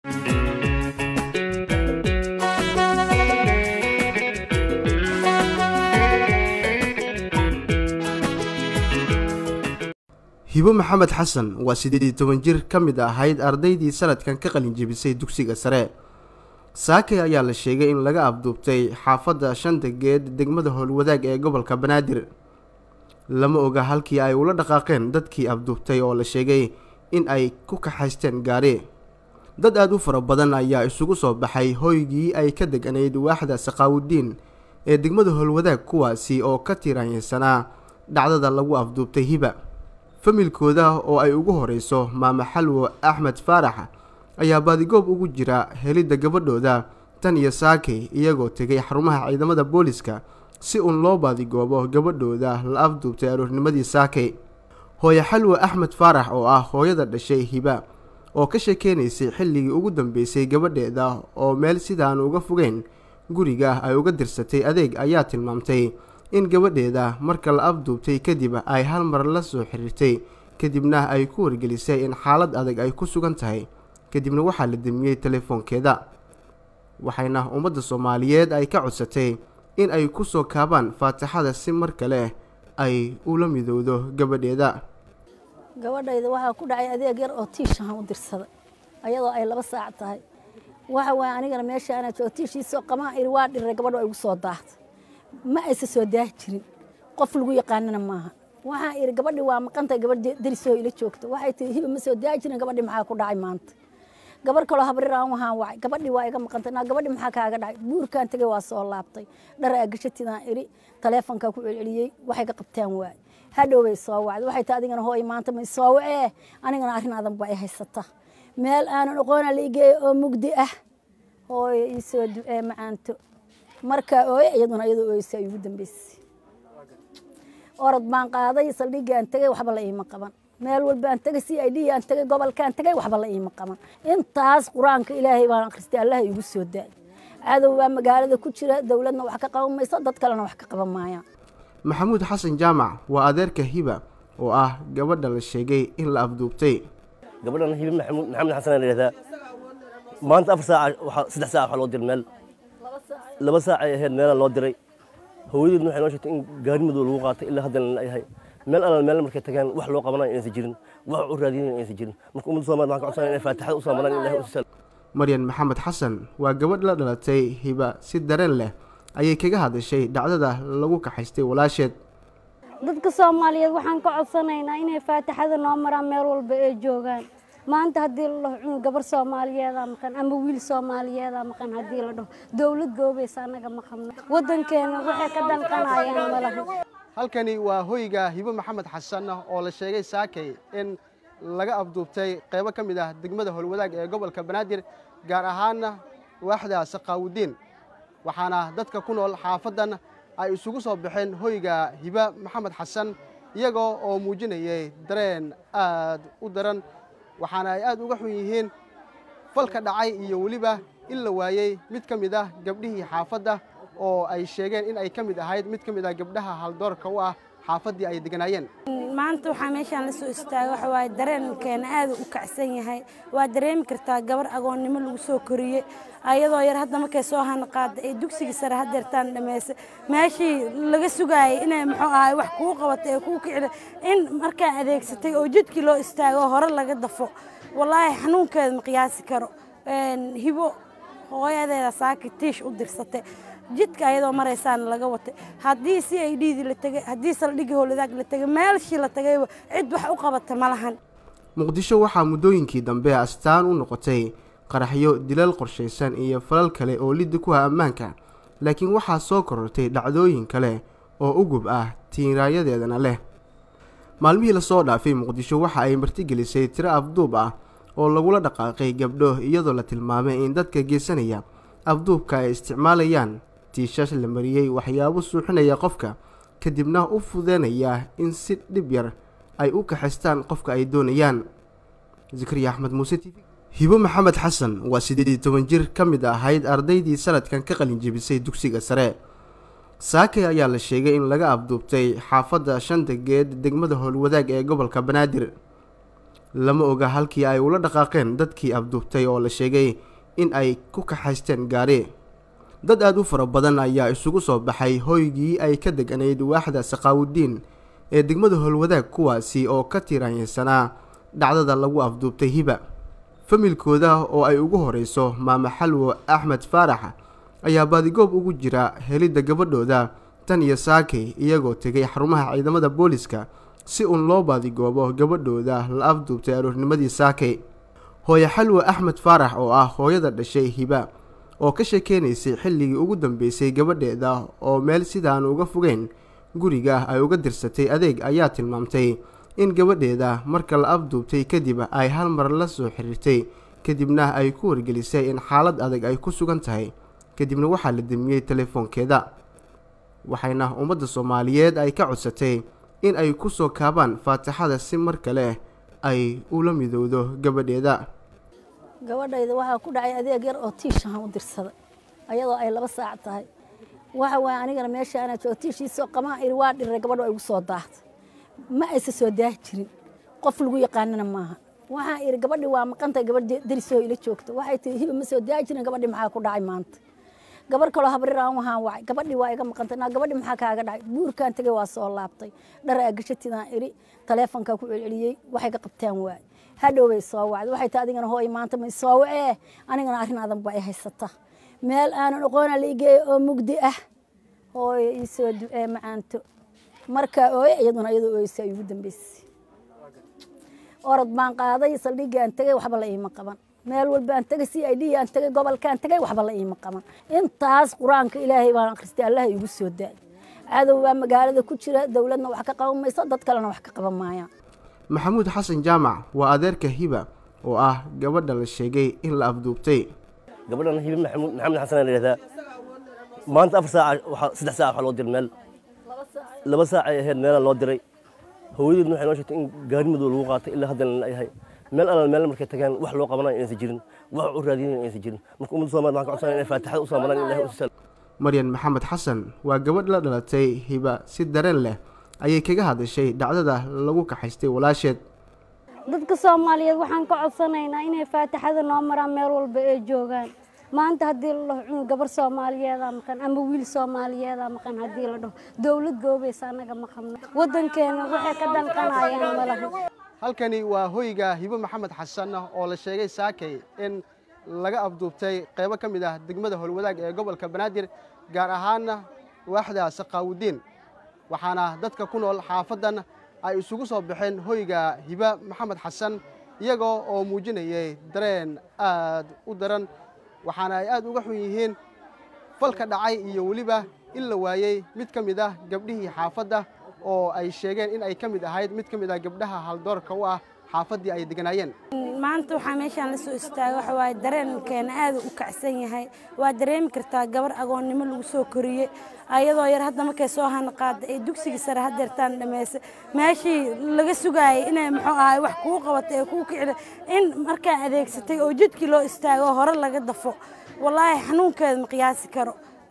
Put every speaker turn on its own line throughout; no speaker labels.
hibo maxamed xasan waa siddeed iyo toban jir ka mid ahayd ardaydii sanadkan ka qalin jebisay dugsiga sare saakay ayaa la sheegay in laga abduubtay xaafadda shanta geed degmada howlwadaag ee gobolka banaadir lama oga halkii ay ula dhaqaaqeen dadkii abduubtay oo la sheegay in ay ku kaxaysteen gaari dad aada u fara badan ayaa isugu soo baxay hoygii ay ka deganayd waaxda saqaawudiin ee degmada howlwadaag kuwaasi oo ka tiiraanyansanaa dhacdada lagu afduubtay hiba familkooda oo ay ugu horeyso maama xalwo axmed faarax ayaa baadigoob ugu jira helidda gabadhooda tan iyo saakay iyagoo tegay xarumaha ciidamada booliska si uun loo baadigoobo gabadhooda la afduubtay aroornimadii saakay hooye xalwo axmed faarax oo ah hooyada dhashay hiba oo ka sheekeynaysay xilligii ugu dambeysay gabadheeda oo meel sidaan uga fogeyn guriga ay uga dirsatay adeeg ayaa tilmaamtay in gabadheeda marka la afduubtay kadib ay hal mar la soo xiriirtay kadibna ay ku wargelisay in xaalad adag ay ku sugan tahay kadibna waxaa la demiyey telefoonkeeda waxayna ummadda soomaaliyeed ay ka codsatay in ay ku soo kaabaan faatixada si mar kale ay ula midowdo gabadheeda
gabadhayda waxaa ku dhacay adeeg yar oo tiishahan u dirsaday ayadoo ay laba saac tahay waxa waaya anigana meesha anaa joogo tiishiisoo qamaan iri waa dhiray gabadho ay igu soo daahday ma aysa soo daahi jirin qof lagu yaqaanana maaha waxaan iri gabadhi waa maqantahay gabadh darisoo ila joogta waxay tii hiba ma soo daahi jirin gabadhi maxaa ku dhacay maanta gabar kaloo habriraan waxaan wacay gabadhi waa iga maqantay naa gabadhi maxaa kaaga dhacay buurkaan tegay waa soo laabtay dhara agashatidaan iri taleefonkaa ku celceliyey waxay ka qabtaan waay hadhow bay soo wacday waxay taa adigana hooy maanta ma soo wacee anigana arrin adan baa i haysata meel aanan aqoona la igeeyo oo mugdi ah hooyo ii soo ducee macaanto markaa ooye iyaduna iyadoo ooysa ay ugu dambeysay orod baan qaaday saldhigaan tegay waxba la iima qaban meel walbaan tegay c i d aan tegay gobolkaan tegay waxba la iima qaban intaas qur-aanka ilaahay baan akhristay allaha igu soo daay cadow baa magaalada ku jira dowladna wax ka qaban mayso dad kalena wax ka qaban maayaan
maxamuud xasan jaamac waa adeerka hiba oo ah gabadha la sheegay in la afduubtay
gabadhan hibe maxamuud maxamed xasan la yidhahdaa maanta afar saaca waxaa saddex saaca waxaa loo diray meel laba saac ay ahayd meelaa loo diray hooyadeedna waxay noo sheegtay in gaari madow lagu qaatay ilaa haddana la yahay meel alal meel markay tagaan wax loo qabanayo inaysan jirin wax u raadinayo inaysan jirin marka ummadda soomaalida waxaan ka codsanaya inay faatixada u soo maraan ilahay u sal
maryan maxamed xasan waa gabadh la dhalatay hiba si dareen leh ayay kaga hadashay dhacdada lagu kaxaystay walaasheed
dadka soomaaliyeed waxaan ka codsanaynaa inay faatixada noo maraan meel walba ay joogaan maanta haddii la dhaho cunug gabar soomaaliyeedaa maqan ama wiil soomaaliyeedaa maqan haddii la dhaho dowlad goobaysa annaga maqanno waddankeena waxay ka danqanayaan malaha
halkani waa hoyga hibo maxamed xasan oo la sheegay saakay in laga afduubtay qaybo ka mid ah degmada howlwadaag ee gobolka banaadir gaar ahaana waaxda saqaawudiin waxaana dadka ku nool xaafaddan ay isugu soo baxeen hoyga hiba maxamed xasan iyagoo oo muujinayay dareen aad u daran waxaana ay aad uga xun yihiin falka dhacay iyo weliba in la waayey mid ka mid ah gabdhihii xaafadda oo ay sheegeen in ay ka mid ahayd mid ka mid ah gabdhaha haldoorka u ah xaafaddii ay deganaayeen
maanta waxaa meeshaan la soo istaagay waxa waaye dareenkeena aad u kacsan yahay waa dareemi kartaa gabar agoonnimo lagu soo koriyey ayadoo yar hadda markay soo hana qaada ee dugsiga sare hadeertaan dhammaysay meeshii laga sugaayay inay muxuu ahay wax kuu qabatay ee kuu kicida in markaa adeegsatay oo jidkii loo istaago hore laga dafo wallaahi xanuunkeeda ma qiyaasi karo hibo hooyadeeda saaki tiish u dirsatay jidka ayadoo maraysaana laga watay haddii si ay dhiidi la tegay haddii saldhigii howladaag la tegay meelshii la tagayba cid wax u qabata ma lahan
muqdisho waxaa muddooyinkii dambe astaan u noqotay qaraxyo dilal qorshaysan iyo falal kale oo liddi ku ah ammaanka laakiin waxaa soo korortay dhacdooyin kale oo ugub ah tiiraayadeedana leh maalmihii lasoo dhaafay muqdisho waxa ay martigelisay tiro afduub ah oo lagula dhaqaaqay gabdho iyadoo la tilmaamay in dadka geysanaya afduubka ay isticmaalayaan tiishash la mariyey waxyaabo suuxinaya qofka kadibna u fudeynaya in si dhib yar ay u kaxaystaan qofka ay doonayaan zikriya axmed muuse t v hibo maxamed xasan waa siddeed iyo toban jir ka mid ahayd ardaydii sanadkan ka qalin jebisay dugsiga sare saakay ayaa la sheegay in laga afduubtay xaafadda shanta geed degmada howlwadaag ee gobolka banaadir lama oga halkii ay ula dhaqaaqeen dadkii afduubtay oo la sheegay in ay ku kaxaysteen gaari dad aada u fara badan ayaa isugu soo baxay hoygii ay ka deganayd waaxda saqaawudiin ee degmada howlwadaag kuwaasi oo ka tiiraanyeysanaa dhacdada lagu afduubtay hiba familkooda oo ay ugu horeyso maama xalwo axmed faarax ayaa baadigoob ugu jira helidda gabadhooda tan iyo saakay iyagoo tegay xarumaha ciidamada booliska si uun loo baadigoobo gabadhooda la afduubtay aroornimadii saakay hooye xalwo axmed faarax oo ah hooyada dhashay hiba oo ka sheekeynaysay xilligii ugu dambeysay gabadheeda oo meel sidaan uga fogeyn guriga ay uga dirsatay adeeg ayaa tilmaamtay in gabadheeda marka la afduubtay kadib ay hal mar la soo xiriirtay kadibna ay ku wargelisay in xaalad adag ay ku sugan tahay kadibna waxaa la demiyey telefoonkeeda waxayna ummadda soomaaliyeed ay ka codsatay in ay ku soo kaabaan faatixada si mar kale ay ula midowdo gabadheeda
gabadhayda waxaa ku dhacay adeeg yar oo tiishahan u dirsaday ayadoo ay laba saac tahay waxa waaye anigana meesha anaa joogo tiishiisoo qamaan iri waa dhiray gabadho ay igu soo daahday ma aysa soo daahi jirin qof lagu yaqaanana maaha waxaan iri gabadhii waa maqantay gabadh darisoo ila joogta waxay tihi hiba ma soo daahi jirin gabadhii maxaa ku dhacay maanta gabar kaloo habrir aan waxaan wacay gabadhii waa iga maqantay naa gabadhii maxaa kaaga dhacay buurkaan tegay waa soo laabtay dhar aa gashatidaan iri taleefonkaa ku celceliyey waxay ka qabtaan waay hadhow bay soo wacday waxay tahay adigana hooy maanta ma soo wacee anigana arrin adan baa i haysata meel aanan aqoona la igeeyo oo mugdi ah hooyo ii soo ducee macaanto markaa ooye iyaduna iyadoo ooysa ay ugu dambeysay orod baan qaaday saldhiggaan tegay waxba la iima qaban meel walbaan tegay c i d aan tegay gobolkaan tegay waxba la iima qaban intaas qur-aanka ilaahay baan akhristay allaha igu soo daay cadow baa magaalada ku jira dowladna wax ka qaban mayso dad kalena wax ka qaban maayaan
maxamuud xasan jaamac waa adeerka hiba oo ah gabadha la sheegay in la afduubtay
gabadhan hibi maxamuud maxamed xasan la yidhahdaa maanta afar saac waxaa saddex saac waxaa loo diray meel laba saac ay ahayd meelaa loo diray hooyadeedna waxay noo sheegtay in gaari madow lagu qaatay ilaa haddana la yahay meel alal meel markay tagaan wax loo qabanayo inaysan jirin wax u raadinayo inaysan jirin marka ummadda soomaaliyed waxaan ka codsanaya inay faatixada u soo maraan ilahay u sal
maryan maxamed xasan waa gabadh la dhalatay hiba si dareen leh ayay kaga hadashay dhacdada lagu kaxaystay walaasheed
dadka soomaaliyeed waxaan ka codsanaynaa inay faatixada noo maraan meel walba ay joogaan maanta haddii la dhaho cunug gabar soomaaliyeeda maqan ama wiil soomaaliyeeda maqan haddii la dhaho dowlad goobaysa annaga ma qabno waddankeena waxay ka danqanayaan malaha
halkani waa hoyga hibo maxamed xasan oo la sheegay saakay in laga afduubtay qaybo ka mid ah degmada howlwadaag ee gobolka banaadir gaar ahaana waaxda saqaawudiin waxaana dadka ku nool xaafadan ay isugu soo baxeen hoyga hiba maxamed xasan iyagoo oo muujinayay dareen aad u daran waxaana ay aad uga xun yihiin falka dhacay iyo weliba in la waayey mid ka mid ah gabdhihii xaafadda oo ay sheegeen in ay ka mid ahayd mid ka mid ah gabdhaha haldoorka u ah xaafaddii ay deganaayeen
maanta waxaa meeshaan la soo istaagay waxa waaye dareenkeena aada u kacsan yahay waa dareemi kartaa gabar agoonnimo lagu soo koriyey ayadoo yar hadda markay soo hana qaada ee dugsigii sare hadeertaan dhammaysa meeshii laga sugaayay inay muxuu ahay wax kuu qabatay ee kuu kicida in markaa adeegsatay oo jidkii loo istaago oo hore laga dafo wallaahi xanuunkeeda ma qiyaasi karo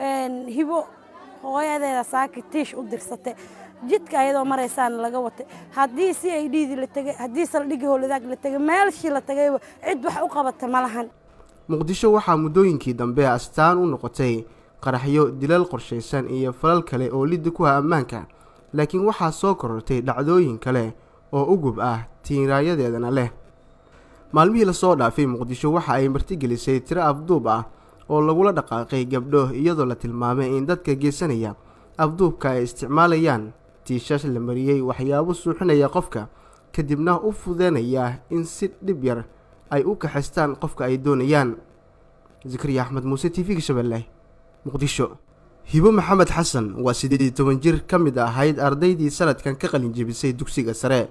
hibo hooyadeeda saaki tiish u dirsatay jidka ayadoo maraysaana laga watay haddii si ay dhiidii la tegay haddii saldhigii howladaag la tegay meelshii la tagayba cid wax u qabata ma lahan
muqdisho waxaa muddooyinkii dambe astaan u noqotay qaraxyo dilal qorshaysan iyo falal kale oo liddi ku ah ammaanka laakiin waxaa soo korortay dhacdooyin kale oo ugub ah tiiraayadeedana leh maalmihii lasoo dhaafay muqdisho waxa ay martigelisay tiro afduub ah oo lagula dhaqaaqay gabdho iyadoo la tilmaamay in dadka geesanaya afduubka ay isticmaalayaan tiishash la mariyey waxyaabo suuxinaya qofka kadibna u fudeynaya in si dhib yar ay u kaxaystaan qofka ay doonayaan zakariya axmed muuse t v-ga shabeelle muqdisho hibo maxamed xasan waa siddeed iyo toban jir ka mid ahayd ardaydii sanadkan ka qalin jebisay dugsiga sare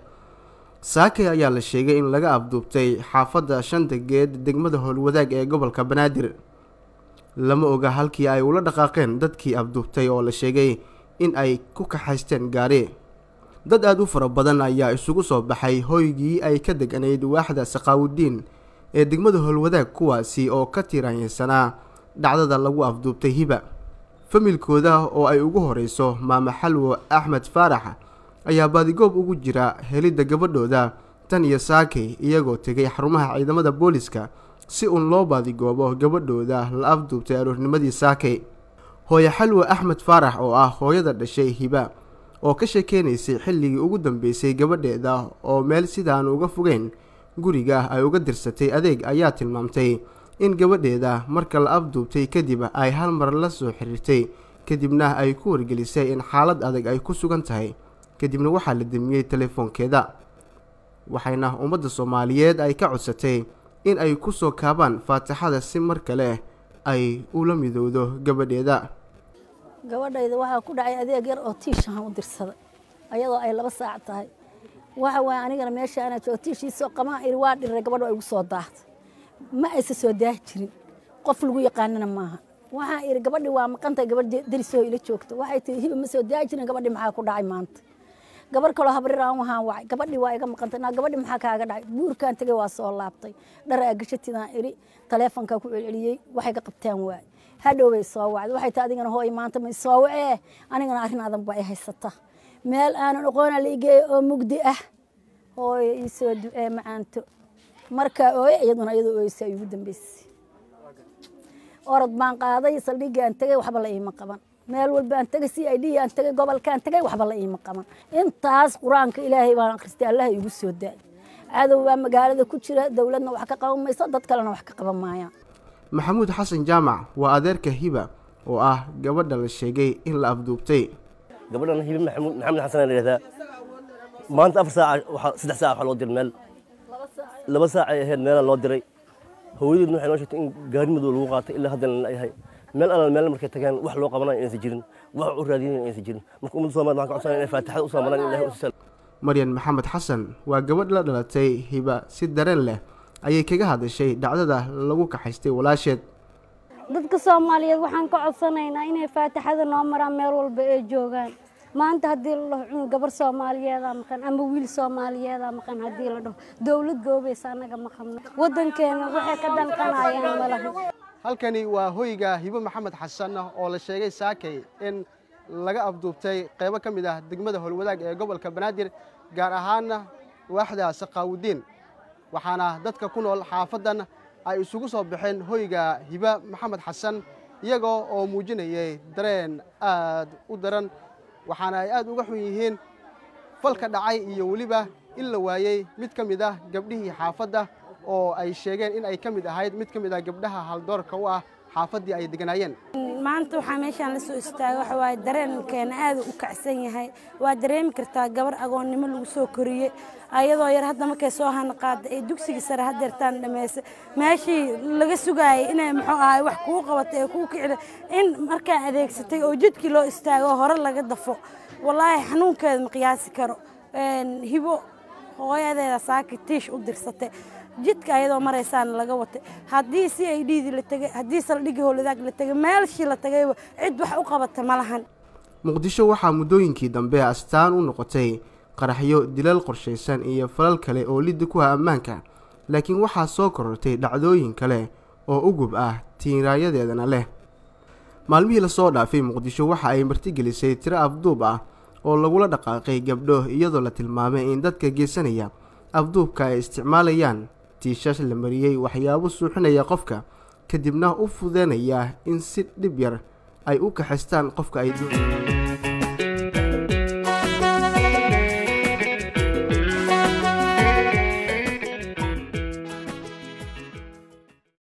saakay ayaa la sheegay in laga afduubtay xaafadda shanta geed degmada howlwadaag ee gobolka banaadir lama oga halkii ay ula dhaqaaqeen dadkii afduubtay oo la sheegay in ay ku kaxaysteen gaari dad aada u fara badan ayaa isugu soo baxay hoygii ay ka deganayd waaxda saqaawudiin ee degmada howlwadaag kuwaasi oo ka tiiraanyeysanaa dhacdada lagu afduubtay hiba familkooda oo ay ugu horeyso maama xalwo axmed faarax ayaa baadigoob ugu jira helidda gabadhooda tan iyo saakay iyagoo tegay xarumaha ciidamada booliska si uun loo baadigoobo gabadhooda la afduubtay aroornimadii saakay hooye xalwe axmed faarax oo ah hooyada dhashay hiba oo ka sheekeynaysay xilligii ugu dambeysay gabadheeda oo meel sidaan uga fogeyn guriga ay uga dirsatay adeeg ayaa tilmaamtay in gabadheeda marka la afduubtay kadib ay hal mar la soo xiriirtay kadibna ay ku wargelisay in xaalad adag ay ku sugan tahay kadibna waxaa la demiyey telefoonkeeda waxayna ummadda soomaaliyeed ay ka codsatay in ay ku soo kaabaan faatixada si mar kale ay ula midowdo gabadheeda
gabadhayda waxaa ku dhacay adeeg yar oo tiishahan u dirsaday ayadoo ay laba saac tahay waxa waaye anigana meesha anaa joogo tiishiisoo qamaan iri waa dhiray gabadho ay ugu soo daahday ma aysa soo daahi jirin qof lagu yaqaanana maaha waxaan iri gabadhi waa maqantahay gabadh darisoo ila joogta waxay tihi hiba ma soo daahi jirin gabadhi maxaa ku dhacay maanta gabar kaloo habriraan wahaan wacay gabadhi waa iga maqantay naa gabadhi maxaa kaaga dhacay buurkaan tegay waa soo laabtay dhara agashatidaan iri taleefonkaa ku celceliyey waxay ka qabtaan waay hadhow bay soo wacday waxay tahay adigana hooy maanta ma soo wacee anigana arrin adan baa i haysata meel aanan aqoona la igeeyo oo mugdi ah hooyo ii soo ducee macaanto markaa ooye iyaduna iyadoo ooysa ay ugu dambeysay orod baan qaaday saldhiggaan tegay waxba la iima qaban meel walbaan tegay c i d aan tegay gobolkaan tegay waxba la iima qaban intaas qur-aanka ilaahay baan akhristay allah igu soo daay cadow baa magaalada ku jira dowladna wax ka qaban mayso dad kalena wax ka qaban maayaan
maxamuud xasan jaamac waa adeerka hiba oo ah gabadha la sheegay in la afduubtay
gabadhan hibe maxamuud maxamed xasan la yidhahdaa maanta afar saac waxaa saddex saac waxaa loo diray meel laba saac ay ahayd meelaa loo diray hooyadeedna waxay noo sheegtay in gaari madow lagu qaatay ilaa haddana la yahay meel alal meel markay tagaan wax loo qabanayo inaysan jirin wax u raadinayo inaysan jirin marka ummadda soomaaliyed waxaan ka codsanaya inay faatixada u soo maraan ilahay u sal
maryan maxamed xasan waa gabadh la dhalatay hiba si dareen leh ayay kaga hadashay dhacdada lagu kaxaystay walaasheed
dadka soomaaliyeed waxaan ka codsanaynaa inay faatixada noo maraan meel walba ay joogaan maanta haddii la dhaho cunug gabar soomaaliyeedaa maqan ama wiil soomaaliyeedaa maqan haddii la dhaho dowlad goobaysa annaga maqanno waddankeena waxay ka danqanayaan malaha
halkani waa hoyga hibo maxamed xasan oo la sheegay saakay in laga afduubtay qaybo ka mid ah degmada howlwadaag ee gobolka banaadir gaar ahaana waaxda saqaawudiin waxaana dadka ku nool xaafaddan ay isugu soo baxeen hoyga hiba maxamed xasan iyagoo oo muujinayay dareen aad u daran waxaana ay aad uga xun yihiin falka dhacay iyo weliba in la waayey mid ka mid ah gabdhihii xaafadda oo ay sheegeen in ay ka mid ahayd mid ka mid ah gabdhaha haldoorka u ah xaafaddii ay deganaayeen
maanta waxaa meeshaan la soo istaagay waxa waaye dareenkeena aad u kacsan yahay waa dareemi kartaa gabar agoonnimo lagu soo koriyey ayadoo yar hadda markay soo hana qaada ee dugsigii sare hadeertaan dhammaysay meeshii laga sugaayay inay muxuu ahay wax kuu qabatay ee kuu kicida in markaa adeegsatay oo jidkii loo istaago hore laga dafo wallaahi xanuunkeeda ma qiyaasi karo hibo hooyadeeda saaki tiish u dirsatay jidka ayadoo maraysaana laga watay haddii si ay dhiidii la tegay haddii saldhigii howladaag la tegay meelshii la tagayba cid wax u qabata ma lahan
muqdisho waxaa muddooyinkii dambe astaan u noqotay qaraxyo dilal qorshaysan iyo falal kale oo liddi ku ah ammaanka laakiin waxaa soo korortay dhacdooyin kale oo ugub ah tiiraayadeedana leh maalmihii lasoo dhaafay muqdisho waxa ay martigelisay tiro afduub ah oo lagula dhaqaaqay gabdho iyadoo la tilmaamay in dadka geysanaya afduubka ay isticmaalayaan tiishash la mariyey waxyaabo suuxinaya qofka kadibna u fudeynaya in si dhib yar ay u kaxaystaan qofka ay